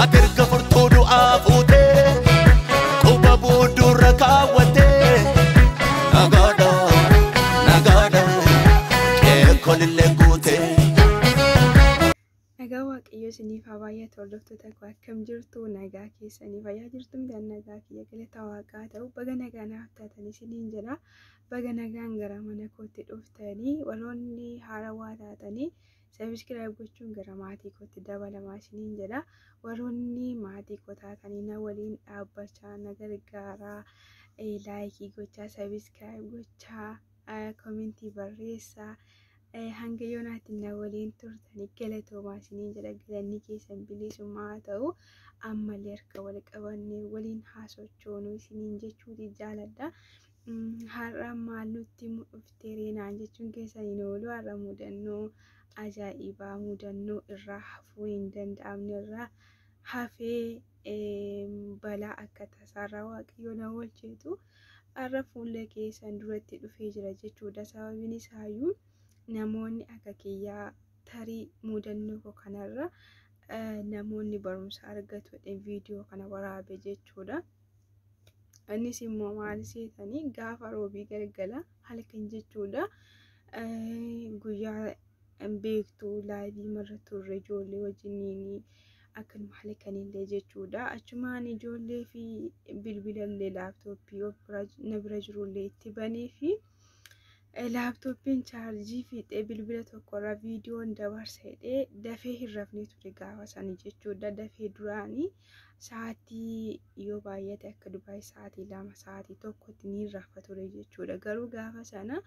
ati erga furtuu du'aa fuutee quba boodduurra kaawwattee nagaadha nagaadha qeekolillee guutee. Nagaa Waaqayyoo isiniif haa baay'atu hordoftoota koo akkam jirtu nagaa keessanii fayyaa jirtu midhaan nagaa kiyya galata waaqaa ta'u baga nagaa naaf taatan isiniin jedha baga nagaan gara mana kootti dhuftanii warroonni haarawaa taatanii sabiskiraayib gochuun gara maatii kootti dabalamaa isiniin jedha warroonni maatii koo taatanii na waliin dhaabbachaa na gargaaraa laayikii gochaa sabiskiraayib gochaa koomentii barreessaa. hanga yoonaatti na waliin turtanii galatoomaa isiniin jedha galanni keessan bilisummaa haa ta'u ammallee harka wal qabannee waliin haasochoonuu isiniin jechuuti jaaladha. Har'a maal nutti dhufteeree naan jechuun keessaniin oolu har'a mudannoo ajaa'ibaa mudannoo irraa hafuu hin danda'amne irraa hafee balaa akka tasaarraa waaqayyo na oolcheetu har'a fuula keessan duratti dhufee jira jechuudha sababiin isaayyuu. namoonni akka kiyyaa tarii mudannoo koo kanarra namoonni barumsa argatu viidiyoo kana waraabe jechuudha. Innis immoo maal seetanii gaafa roobii galgala halkan jechuudha. Guyyaa beektuu laayivii marra turre ijoollee wajjiniin akkanuma halkanillee jechuudha. Achumaan ijoollee fi bilbilallee laaptooppii na bira jirullee itti banee fi laaptooppiin chaarjii fiixee bilbila tokkorra viidiyoon dabarsa jedhee dafee hin rafne ture gaafa sanii jechuudha. Dafee duraanii sa'aatii yoo baay'ate akka dubaay sa'aatii lama sa'aatii tokkotti ni rafa ture jechuudha. Garuu gaafa sana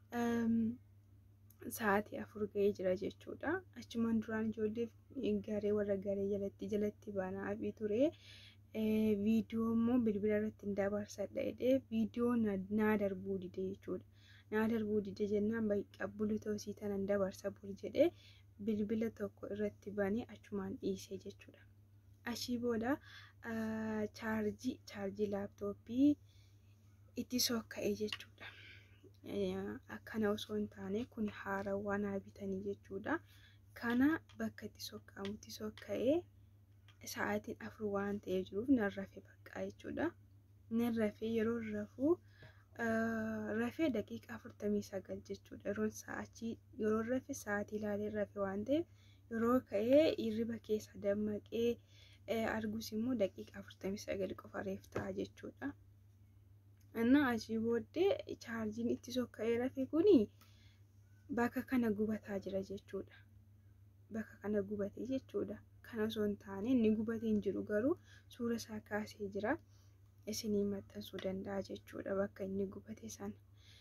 sa'aatii afur ga'ee jira jechuudha. Achumaan duraan ijoollee garee warra garee jalatti jalatti banaa fi ture. Viidiyoo immoo bilbila irratti hin dabarsadha jedhee viidiyoo naa darbuu dide jechuudha. naa darbuu dide jennaan qabbulu ta'usii tanan dabarsa bul jedhee bilbila tokko irratti banee achumaan dhiisee jechuudha. Achii booda chaarjii chaarjii laaptooppii itti sokka'ee jechuudha. Akkana osoo hin taane kun haarawaa naa bitanii jechuudha. Kana bakka itti sokka'amutti sokka'ee sa'aatiin afur waan ta'ee jiruuf nan rafe bakka jechuudha. Nan rafee yeroo rafuu rafee daqiiqaa afurtamii sagal jechuudha. Yeroon sa'aatii yeroo rafe sa'aatii ilaalee rafe waan ta'eef yeroo ka'ee hirriba keessa dammaqee argus immoo daqiiqaa afurtamii sagal qofa reef ta'a jechuudha. Innaa achii booddee chaarjiin itti sokka'ee rafe kuni bakka kana gubataa jira jechuudha. Bakka kana gubate jechuudha. Kana osoo hin taane inni gubatee hin jiru garuu suura isaa kaasee jira. isinii maxxansuu danda'a jechuudha bakka inni gubate sana.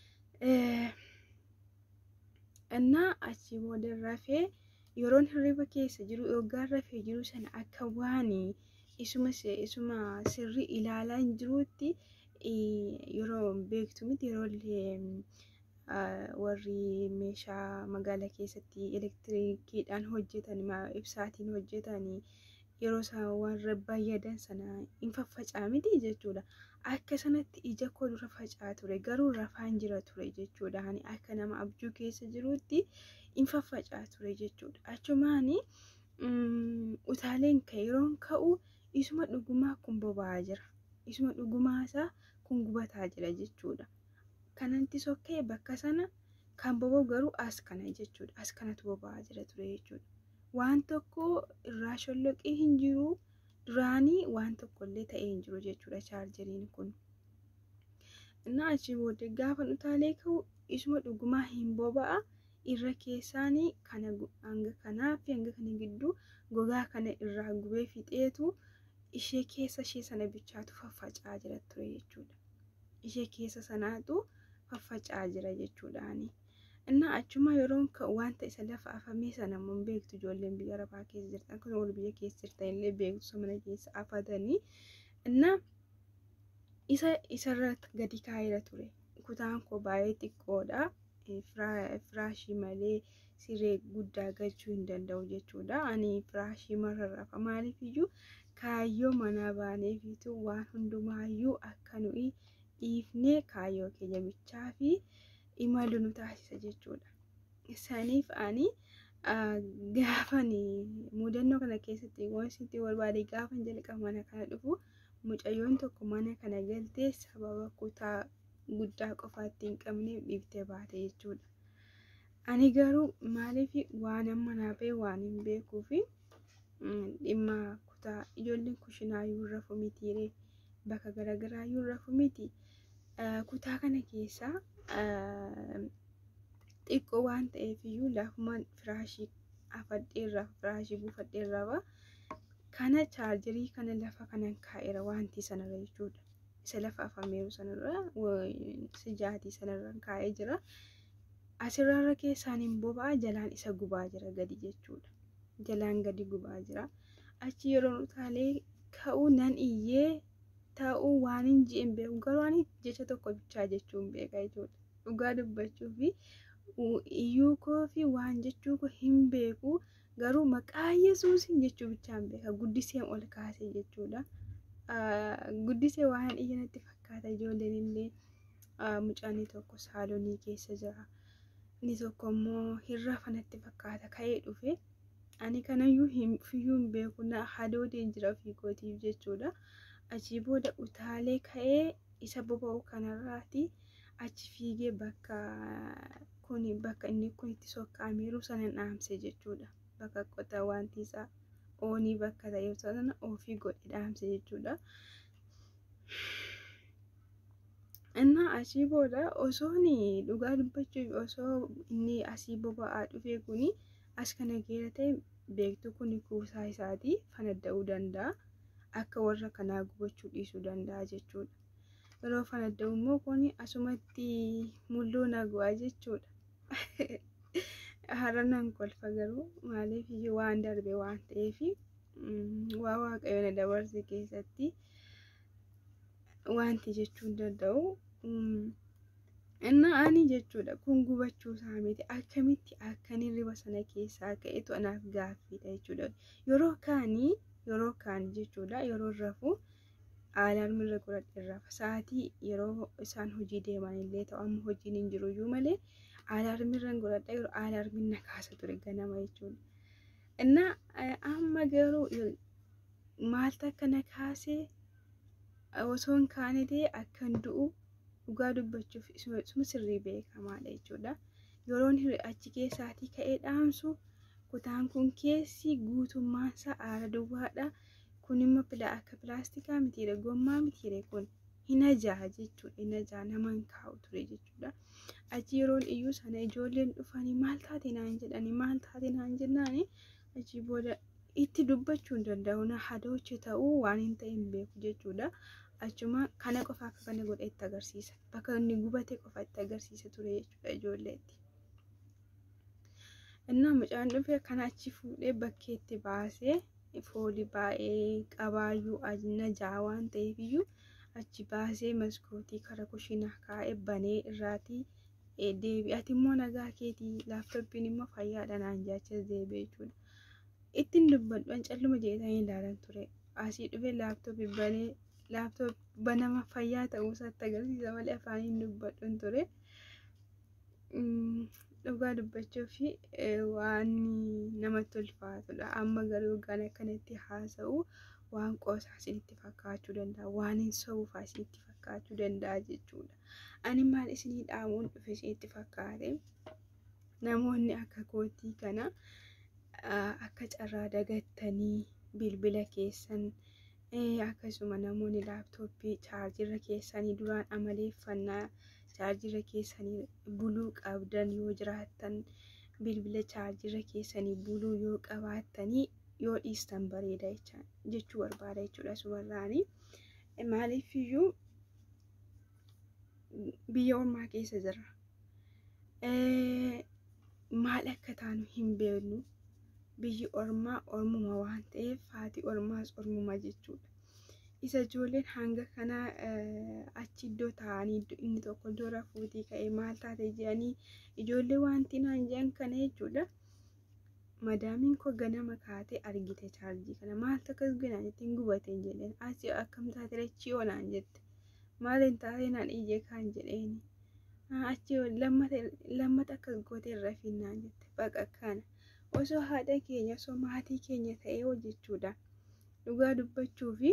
Innaa achii booda rafee yeroon hirriba keessa jiru yookaan rafee jiru sana akka waan isuma isuma sirrii ilaalaa hin jiruutti yeroo beektu miti yeroo illee warri meeshaa magaalaa keessatti elektiriikiidhaan hojjetan ibsaatiin hojjetan yeroo isaan warra bayyadan sana hin faffacaa miti jechuudha. Akka sanatti ija koo dura faca'aa ture garuu rafaan jira ture jechuudha. Ani akka nama abjuu keessa jirutti hin faffacaa ture jechuudha. Achumaan utaaleen ka'e yeroon ka'u isuma dhugumaa kun boba'aa jira. Isuma dhugumaa isaa kun gubataa jira jechuudha. Kanatti sokkee bakka sana kan boba'u garuu as kana jechuudha. As kanatu boba'aa jira ture jechuudha. waan tokko irraa sholloqee hin jiru duraanii waan tokko illee ta'ee hin jiru jechuudha chaarjeriin kun. Innaa achii booddee gaafa utaalee ka'u isuma dhugumaa hin boba'a irra keessaanii kana hanga kanaa fi hanga kana gidduu gogaa kana irraa gubee fixeetu ishee keessa ishee sana bichaatu faffaca'aa jira ture jechuudha. Ishee keessa sanaatu faffaca'aa jira jechuudhaani. Innaa achuma yeroon ka'u wanta isa lafa afamee sana immoo beektu ijoolleen biyya arabaa keessa jirtan akkasuma wal biyya keessa jirtan illee beektu mana keessa afatanii innaa isa isarratti gadi kaa'eera ture. Kutaan koo baay'ee xiqqoodha. Firaashii malee siree guddaa galchuu hin danda'u jechuudha. Ani firaashii marra rafa maaliif iyyuu kaayyoo manaa baaneefitu waan hundumaayyuu akka nuyi dhiifnee kaayyoo keenya bichaa fi imalu nu taasisa jechuudha. Saniif ani gaafan mudannoo kana keessatti wanti barbaade gaafan jalqaba mana kana dhufu mucayyoon tokko mana kana galtee sababa kutaa guddaa qofaa ittiin qabneef dhiiftee baate jechuudha. Ani garuu maaliif waan amma naafee waan hin beekuu fi dhimma kutaa ijoolleen kushinaa yoo rafu mitiiree bakka garaagaraa yoo rafu miti kutaa kana keessaa xiqqoo waan ta'eef iyyuu lafumaan firaashii afadheerraa firaashii buufadheerraa kana chaarjarii kana lafa kanan kaa'eera wanti sanarra jechuudha. Isa lafa afameeru sanarra sijaatii sanarra kaa'ee jira. Asirra keessaan hin boba'a jalaan isa gubaa jira gadi jechuudha. Jalaan gadi gubaa jira. Achi yeroo utaalee ka'uu nan iyyee ta'uu waan hin ji'in beeku garuu ani jecha tokko bichaa jechuun beeka jechuudha. Dhugaa dubbachuu fi iyyuu koo fi waan jechuu koo hin beeku garuu maqaa yesuusin jechuu bichaan beeka guddiseen ol kaasee jechuudha. Guddisee waan iyya natti fakkaata ijoolleen illee mucaan tokko saalonii keessa jira. Inni tokko immoo hin rafa natti fakkaata ka'ee dhufe. Ani kanayyuu fiyyuu hin beeku na hadoodeen jira ofii kootiif jechuudha. Achii booda utaalee ka'ee isa boba'u kanarraati achi fiigee bakka kuni bakka inni kun itti sokkaameeru sana dhaamse jechuudha. Bakka qotaa wanti isaa oonii bakka ta'e sana ofii godhe dhaamse jechuudha. Innaa asii booda osoo dhugaa dubbachuuf osoo inni asii boba'aa dhufe kuni as kana geera ta'e beektu kuni kuusaa isaatii fanadda'uu danda'a. Akka warra kanaa gubachuu dhiisuu danda'a jechuudha. Yeroo fanadda'u immoo kuni asumatti mulluu nagu'aa jechuudha. Har'a nan kolfa garuu maaliif iyyuu waan darbe waan ta'eef waa waaqayyo na dabarse keessatti wanti jechuu danda'u. Innaa ani jechuudha kun gubachuu isaa miti akkamitti akkan hirriba sana keessaa ka'etu anaaf gaaffiidha jechuudha. Yeroo kaanii yeroo kaan jechuudha yeroo rafu aalaarmi irra godhadhe rafa sa'aatii yeroo isaan hojii deeman illee ta'u amma hojiin hin jiru iyyuu malee aalaarmi irra godhadhe yeroo aalaarmi na kaasa ture ganama jechuudha. Innaa amma garuu maaltu akka na kaasee osoo hin kaane ta'e akkan du'u dhugaa dubbachuuf isuma sirrii beekamaadha jechuudha. Yeroon achi keessaatii ka'ee dhaamsu kutaan kun keessi guutummaan isaa aara duwwaadha. Kun immoo akka pilaastikaa mitiire gommaa mitiire kun hin ajaa'a jechuudha. Hin ajaa'a nama hin kaa'u ture jechuudha. Achi yeroon iyyuu sana ijoolleen dhufanii maal taate naan jedhanii maal taate naan jennaani achi booda itti dubbachuu hin danda'u na hadooche ta'uu waan hin ta'in beeku jechuudha. Achuma kana qofa akka kana godhe itti agarsiisa. Bakka inni gubate qofa itti agarsiisa ture jechuudha ijoolleetti. Innaa mucaan dhufe kana achi fuudhee bakkeetti baasee foolii baay'ee qabaayyuu najaa waan ta'eef iyyuu achi baasee maskootii kara kushinaa kaa'ee banee irraatii deebi'ati immoo nagaa keetii laaptooppiin immoo fayyaadha naan jaachas deebi'e jechuudha. Ittiin dubbadhu calluma jedhanii ilaalan ture. Asii dhufee laaptooppii banee laaptoop banama fayyaa ta'uu isaatti agarsiisa malee afaaniin dubbadhu ture. Dhugaa dubbachuuf waan namatti ulfaatudha. Amma garuu yookaan akkanatti haasa'u waan qoosaa isinitti fakkaachuu danda'a. Waan hin sobuufaa isinitti fakkaachuu danda'a jechuudha. Ani maal isinii dhaamuun dhufe isinitti fakkaate namoonni akka kootii kana akka carraa dagattanii bilbila keessan akkasuma namoonni laaptooppii chaarjirra keessanii duraan amaleeffannaa chaarjirra keessanii buluu qabdan yoo jiraattan bilbila chaarjirra keessanii buluu yoo qabaattanii yoo dhiistan bareeda jechuu barbaada jechuudha sumarraani. Maaliif iyyuu biyya ormaa keessa jirra. Maal akka taanu hin beeknu. Biyyi ormaa ormuma waan ta'eef haati ormaas ormuma jechuudha. Isa ijoolleen hanga kana achi iddoo taa'anii inni tokko iddoo rafuutii ka'ee maal taate jedhanii ijoollee wanti naan jedhan kana jechuudha. Madaamiin koo ganama kaatee argite chaarjii kana maaltu akkas ganaa jettiin gubateen jedheen asii akkam taate lachii oonaan jette maal hin taate naan iyyee kaan jedheeni achi lammata akkas gootee rafinnaan jette baqa kana osoo haadha keenya osoo maatii keenya ta'ee hojjechuudha dhugaa dubbachuu fi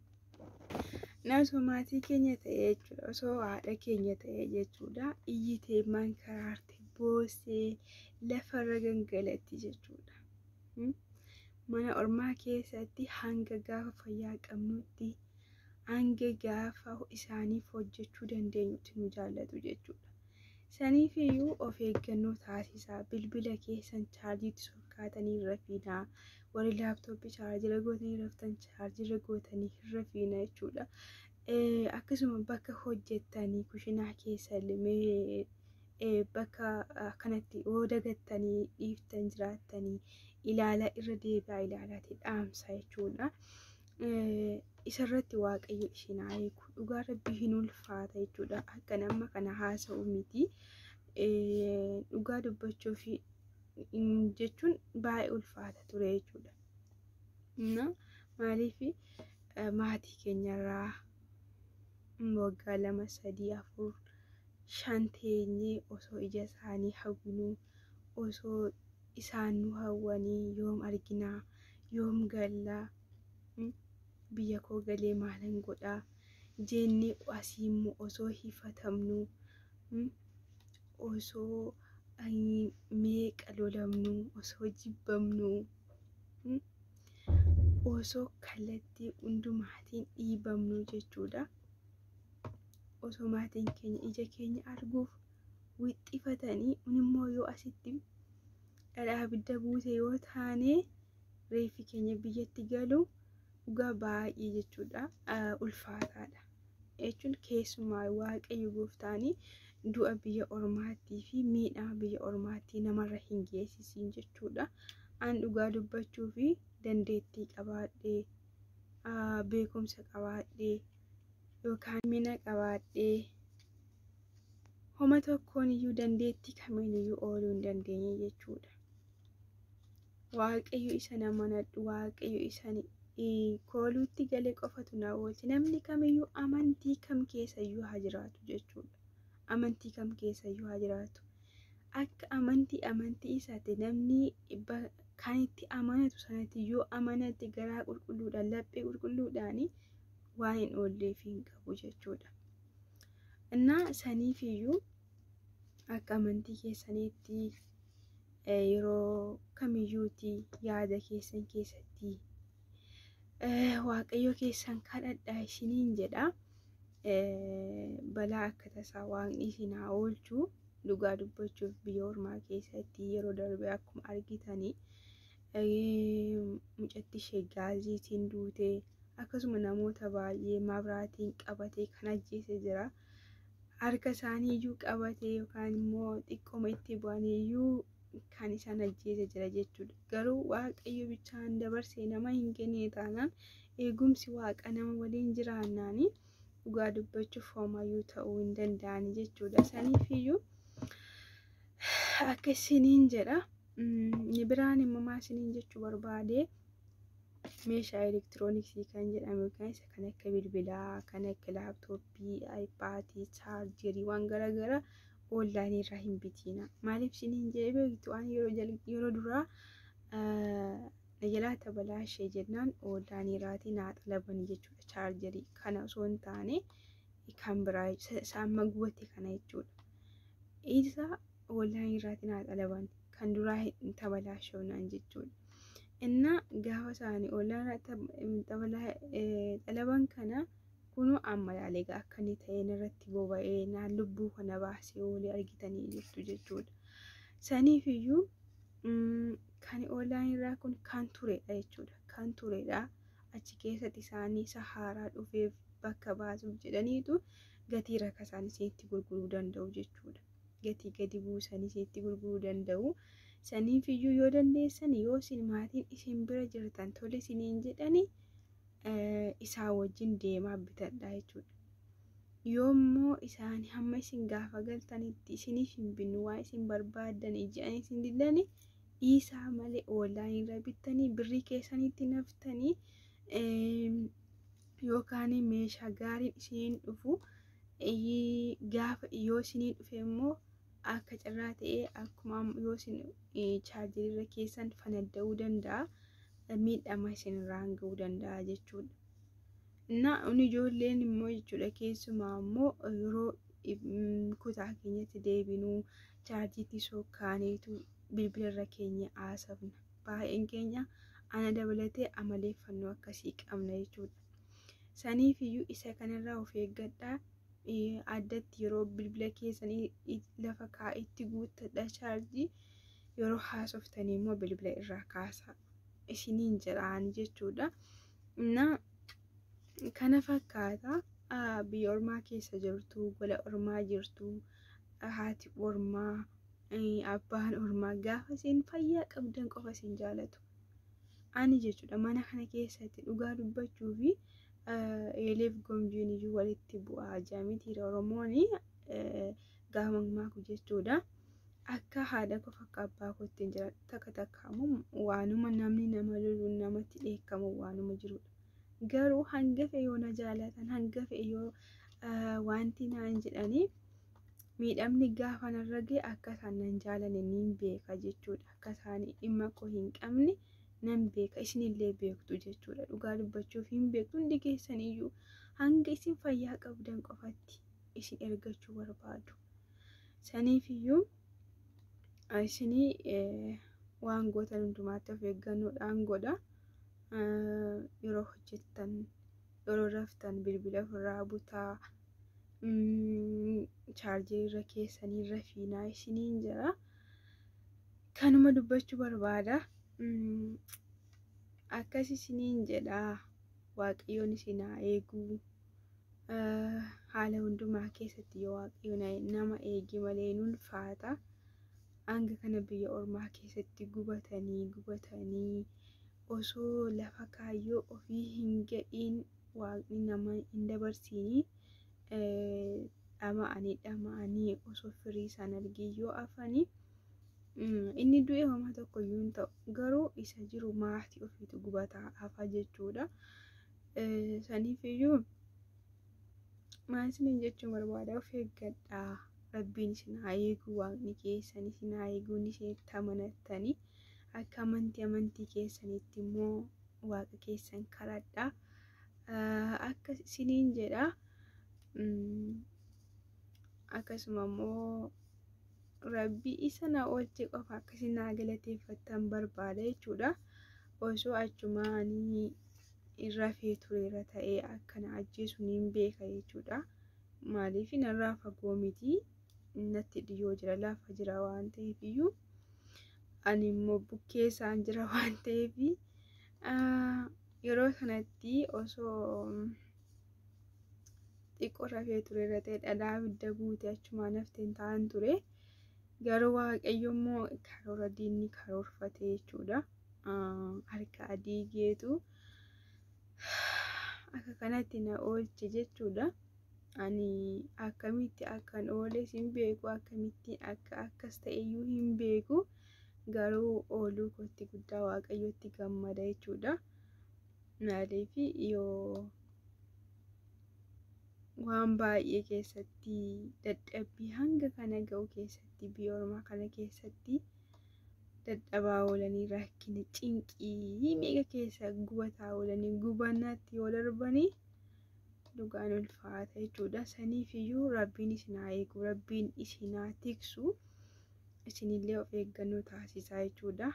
osoo maatii keenya ta'ee jechuudha osoo haadha keenya ta'ee jechuudha iyyitee mankaraarte boosee lafarra gangalatti jechuudha. Mana ormaa keessatti hanga gaafa fayyaa qabnutti hanga gaafa isaaniif hojjechuu dandeenyutti nu jaallatu jechuudha. Saniif iyyuu of eeggannoo taasisaa bilbila keessan chaarjiitti sokkaatanii hin rafiinaa warri laaptooppii chaarjira gootanii raftan chaarjira gootanii hin rafiina jechuudha. Akkasuma bakka hojjettanii kushinaa keessa limee bakka kanatti yoo dagattanii dhiiftan jiraattanii ilaala irra deebi'aa ilaalaati dhaamsa jechuudha. Isarratti waaqayyo ishin haa eegu dhugaa rabbii hin ulfaata jechuudha. Akka nama kana haasa'u miti. Dhugaa dubbachuuf jechuun baay'ee ulfaata ture jechuudha. Maaliif maatii keenyarraa waggaa lama sadii afur shan teenyee osoo ija isaanii hawwinuu osoo isaan nu hawwanii yoom arginaa yoom gallaa biyya koo galee maalan godhaa jennee asii immoo osoo hifatamnu osoo meeqa lolamnu osoo jibbamnu osoo kallattii hundumaatiin dhiibamnu jechuudha. Osoo maatiin keenya ija keenya arguuf wixxifatanii immoo yoo asitti dhadhaa abidda buute yoo taane reeffi keenya biyyatti galu dhugaa baay'ee jechuudha ulfaataadha. Jechuun keessumaa waaqayyo gooftaanii du'a biyya ormaattii fi miidhaa biyya ormaattii namarra hin geessisiin jechuudha. An dhugaa dubbachuu fi dandeettii qabaadhee beekumsa qabaadhee yookaan mina qabaadhee homa tokkoon iyyuu dandeettii kamiin iyyuu ooluu hin dandeenye jechuudha. Waaqayyo isa amanadhu waaqayyo isa kooluutti galee qofatu na oolche namni kamiyyuu amantii kam keessa iyyuu haa jiraatu jechuudha. Amantii kam keessa iyyuu haa jiraatu. Akka amantii amantii isaati namni kan itti amanatu sanatti yoo amanate garaa qulqulluudhaan laphee qulqulluudhaan waan hin oolleef hin qabu jechuudha. Innaa saniif iyyuu akka amantii keessaniitti yeroo kamiyyuuti yaada keessan keessatti waaqayyo keessan kadhadhaa isiniin jedha. Balaa akka tasaa waaqni isin haa oolchu dhugaa dubbachuuf biyya ormaa keessatti yeroo darbe akkuma argitanii mucatti ishee gaaziitiin duutee akkasuma namoota baay'ee mabraatiin qabatee kan ajjeese jira. Harka isaanii iyyuu qabatee yookaan immoo xiqqooma itti bu'anii iyyuu kan isaan ajjeese jira jechuudha. Garuu waaqayyo bichaan dabarsee nama hin kenne taanaan eegumsi waaqa nama waliin jiraannaani dhugaa dubbachuuf homayyuu ta'uu hin danda'ani jechuudha. Saniif iyyuu akka isiniin jedha. Inni biraan immoo maa isiniin jechuu barbaade meeshaa elektirooniksii kan jedhamu yookaan isa kan akka bilbilaa, kan akka laaptooppii, aayipaadii, chaarjerii waan garaagaraa oonlaayinii irraa hin bitiina. Maaliif isiniin jedhee beektu waan yeroo duraa na jalaa tabalaa ishee jennaan oonlaayinii irraatii naa xalaban jechuudha chaarjerii kana osoo hin taane kan biraa isaan magubate kana jechuudha. Isa oonlaayinii irraatii naa xalaban kan duraa hin tabalaashonaan jechuudha. Innaa gaafa isaanii oonlaayinii xalaban kana kunoo amma ilaalee akka inni ta'een irratti boba'ee naan lubbuu kana baasee oolee argitanii jirtu jechuudha. Saniif iyyuu kan oonlaayinii irraa kun kan turedha jechuudha. Kan turedha. Achi keessatti isaanii isa haaraa dhufeef bakka baasuuf jedhaniitu gatii rakasaan isinitti gurguruu danda'u jechuudha. Gatii gadi buusanii isinitti gurguruu danda'u. Saniif iyyuu yoo dandeessan yoo isin maatiin isin bira jirtan tole isiniin jedhani isaa wajjin deemaa bitadha jechuudha. Yoommoo isaan hamma isin gaafa galtanitti isiniif hin binnu waa isin barbaadan ija'anii isin didani dhiisaa malee oonlaayinii irra bittanii birrii keessanitti naftanii yookaan meeshaa gaariin isiniin dhufu gaafa yoo isinii dhufe immoo akka carraa ta'ee akkuma yoo isin chaarjerirra keessan fanadda'uu danda'a. Miidhama isinirraan ga'uu danda'a jechuudha. Na ijoolleen immoo jechuudha keessumaa immoo yeroo kutaa keenyatti deebinuu chaarjiitti sokkaaneetu bilbilarra keenya haasofna. Baay'een keenya ana dabalatee amaleeffannoo akkasii qabna jechuudha. Saniif iyyuu isa kanarraa of eeggadhaa. Addatti yeroo bilbila keessanii lafa kaa'itti guuttadha chaarjii yeroo haasoftanii immoo bilbila irraa kaasaa isiniin jedhaan jechuudha. Na kana fakkaata biyya ormaa keessa jirtu gola ormaa jirtu haati ormaa abbaan ormaa gaafa isin fayyaa qabdan qofa isin jaalatu. Ani jechuudha mana kana keessatti dhugaa dubbachuu fi eeleef gomjiin iyyuu walitti bu'aa jaamitiira oromoon gaafa mamaaku jechuudha. Akka haadha qofa akka abbaa kootti hin jira takka takka immoo waanuma namni nama loluun namatti dheekkamu waanuma jirudha. Garuu hangafe yoo na jaalatan hangafe yoo wanti naan jedhanii miidhamni gaafa narra ga'e akka isaan nan jaalanne niin beeka jechuudha. Akka isaan dhimma koo hin qabne nan beeka isinillee beektu jechuudha. Dhugaa dubbachuuf hin beektu hundi keessaniyyuu hanga isin fayyaa qabdan qofatti isin ergachuu barbaadu. Saniifiyyuu isinii waan gootan hundumaatti of eeggannoodhaan godha. Yeroo hojjettan yeroo raftan bilbila ofirraa butaa. chaarjeerra keessanii rafiinaa isiniin jira. Kanuma dubbachuu barbaada. Akkas isiniin jedha waaqayyoon isin haa eegu. Haala hundumaa keessatti yoo waaqayyoon nama eegi malee nun ulfaata. Hanga kana biyya ormaa keessatti gubatanii gubatanii osoo lafa kaayyoo ofii hin ga'iin waaqni nama hin dabarsiini. dhama'anii dhama'anii osoo firii isaan argee yoo hafanii inni du'e homaa tokko iyyuu hin ta'u garuu isa jiru maatii ofiitu gubataa hafa jechuudha. Saniif iyyuu maal isiniin jechuun barbaada of eeggadhaa rabbiin isin haa eegu waaqni keessan isin haa eeguun isinitti amanattanii akka amantii amantii keessanitti immoo waaqa keessan kadhadhaa akka isiniin jedhaa. akkasuma immoo rabbii isa na oolche qofa akkasii naa galateeffattan barbaada jechuudha. Osoo achumaanii rafee tureera ta'ee akka na ajjeesu niin beeka jechuudha. Maaliif narraa fagoo miti natti dhiyoo jira lafa jira waan ta'eef iyyuu ani immoo bukkee isaan jira waan ta'eef yeroo sanatti osoo xiqqoo rafee tureera ta'e dhadhaa abidda guute achumaan hafteen ta'an ture. Garuu waaqayyo immoo karoora diinni karoorfate jechuudha. Harka adii geetu akka kanatti na oolche jechuudha. Ani akkamitti akkan oole hin beeku akkamitti akka akkas ta'eyyuu hin beeku. Garuu ooluu kootti guddaa waaqayyotti gammada jechuudha. Maaliif yoo waan baay'ee keessatti dadhabbii hanga kana ga'u keessatti biyya ormaa kana keessatti dadhabaa oolanii rakkina cinqii meeqa keessa gubataa oolanii gubannaatti yoo darbanii dhugaan ulfaata jechuudha. Saniif iyyuu rabbiin isin haa eegu rabbiin isin haa tiksu isinillee of eeggannoo taasisaa jechuudha.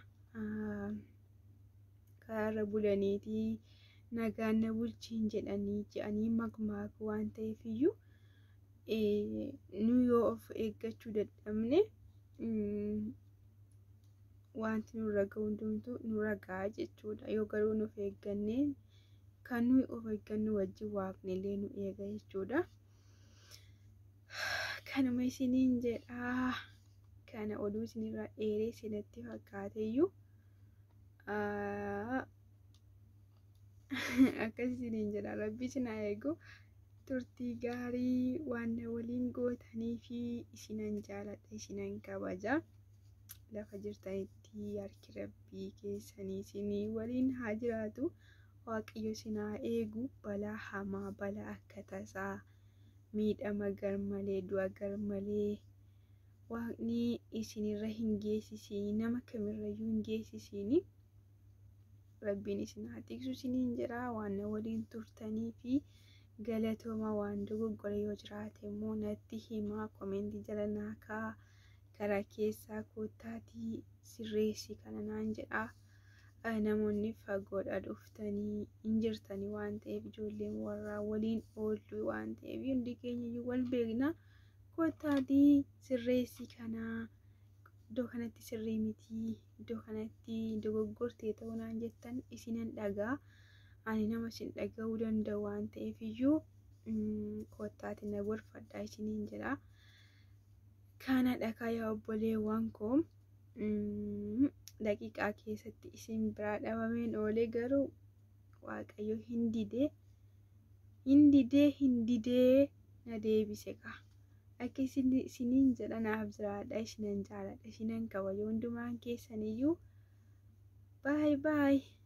Karaarra bulaniitii. nagaan na bulchiin jedhanii je'anii magmaaku waan ta'eef iyyuu nu yoo of eeggachuu dadhabne wanti nurra ga'u hundumtuu nurra ga'a jechuudha. Yoo garuu nuuf eeggannee kan nuyi of eeggannu wajjin waaqnillee nu eega jechuudha. Kanuma isiniin jedhaa kana oduu isinirra dheeree isinitti fakkaate iyyuu akkas isiniin jedha rabbi isin haa eegu turtii gaarii waan na waliin gootanii fi isinan jaaladha isinan kabaja lafa jirtanitti harki rabbii keessanii isinii waliin haa jiraatu waaqayyo isin haa eegu balaa hamaa balaa akka tasaa miidhama garmalee du'a garmalee waaqni isinirra hin geessisiini nama kamirrayyuu hin geessisiini rabbiin isin haa tiksu isiniin jedha waan na waliin turtanii fi galatooma waan dogoggora yoo jiraate immoo natti himaa komentii jala naa kaa karaa keessaa koottaatii sirreessi kana naan jedha namoonni fagoodha dhuftanii hin jirtanii waan ta'eef ijoolleen warraa waliin ooltu waan ta'eef hundi keenya wal beekna koottaatii sirreessi kanaa iddoo kanatti sirrii miti iddoo kanatti dogoggortee ta'uu naan jettan isinan dhagaa ani nama isin dhaga'uu danda'u waan ta'eef iyyuu koottaati na gorfadhaa isiniin jedha kana dhagaa yaa obboleewwan koo daqiiqaa keessatti isin biraa dhabameen oolee garuu waaqayyo hin didee hin didee hin didee na deebise kaa akka isiniin jedha naaf jiraadha isinan jaaladha isinan kabaja hundumaan keessaniyyuu baay baay